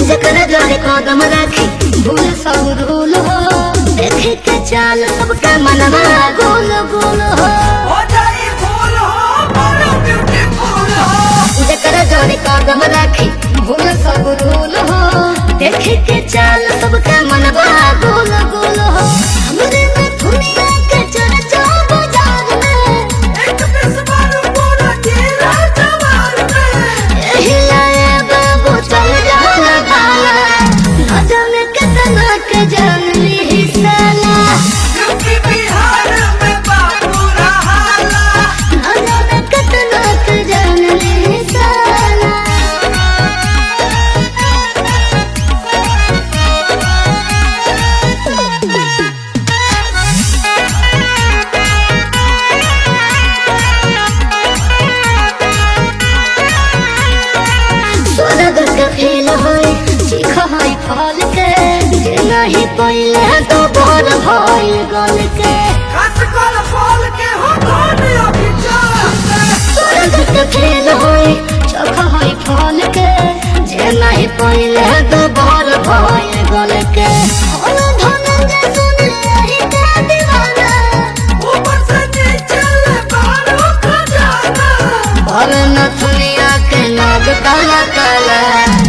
जकर जोड़े कदम राखी भूल सब धूल हो देखे के चाल सबका मनवा गोल गोल हो हो जाई फूल हो बड़ा ब्यूटीफुल हो जकर जोड़े कदम राखी भूल सब धूल हो देखे के चाल सबका मनवा गोल गोल हो हमरे में दुनिया के चर्चा बाजार में एक पिस मारू पूरा जिला जवार में एही लाए बाबू चल जाला भाला न जाने कितना के जान ली साला यूपी बिहार में बाबू रहाला न जाने कितना के जान ली साला स्वर्ग के फेल होय चीख होय फल के जे नहीं पहिले तो बोल होय गल के खस कल फल के हो धन अभिचार स्वर्ग के फेल होय चोख होय फल के जे नहीं पहिले तो बोल होय गल के होल धनंजय सुन रही के दीवाना ऊपर से नीचे ले बारू खजाना भर न दुनिया के नाग काला काला